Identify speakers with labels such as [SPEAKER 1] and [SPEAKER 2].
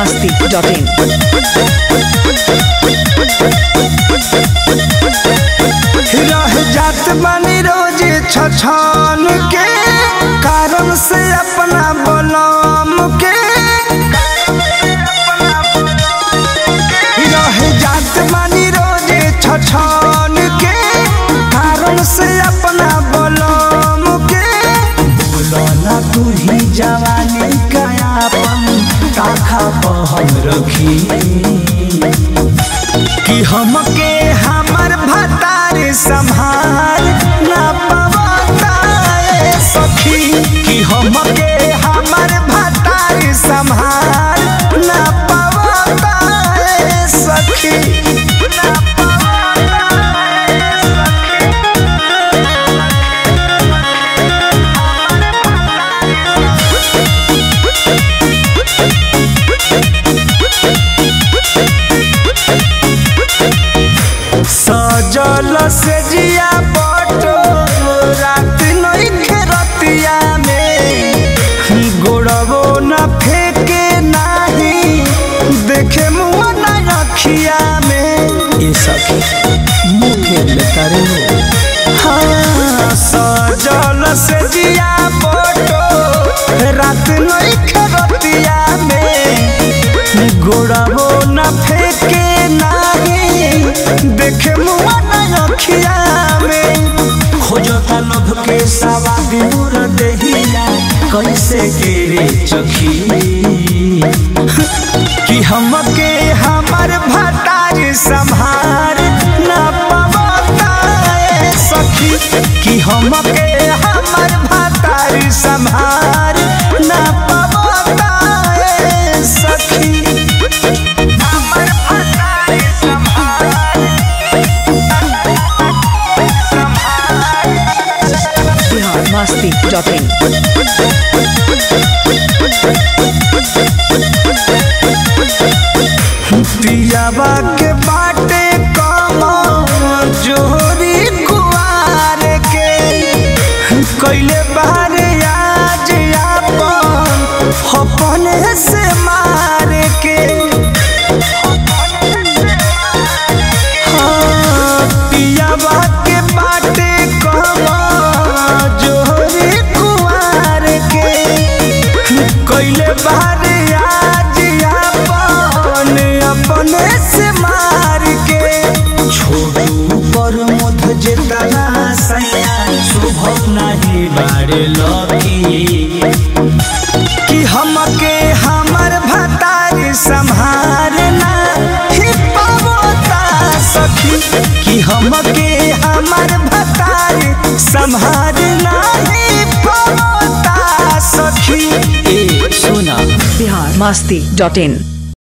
[SPEAKER 1] biharmasti.in
[SPEAKER 2] रह जात बानी रोज छछन के कारण से अपना बलम के रह जात बानी रोज छछन के कारण से अपना बलम के बोलो ना तू ही जवानी कयापन ताखा पहन रखी कि हमके हमर भतार संभाल ना पवता ए सखी कि हमके हमर भतार संभाल ना पवता ए सखी ना पवता ए सजल से जिया बटो रात नइखे रतिया में गोड़बो न फेके नाही देखे मुआ न रखिया में ये सखी मुँह फेर लेता रे हाँ सजल से जिया बटो रात नइखे रतिया में गोड़बो न फेके नाही देखे मुआ न रखिया में खोजता लोभ के सवाद दूर देहिया कैसे गिरे चखी कि हमके हमर भतार संभार ना पवता ए सखी कि हमके हमर भतार संभार ना पवता ए सखी हमर भतार संभार
[SPEAKER 1] biharmasti.in
[SPEAKER 2] पियावा के बाटे कम जोरी कुआर के कैले बारे आज आपन अपने से मार के हाँ, पियावा के बाटे कम जोरी कुआर के कैले बारे आज आपन अपने से मार के छोड़ू पर मुध जेतना सैया शुभ नहीं बारे लकी कि हमके हमर भतार संभारना ही पावता सखी कि हमके हमर भतार संभारना ही पावता सखी ए सुना
[SPEAKER 1] biharmasti.in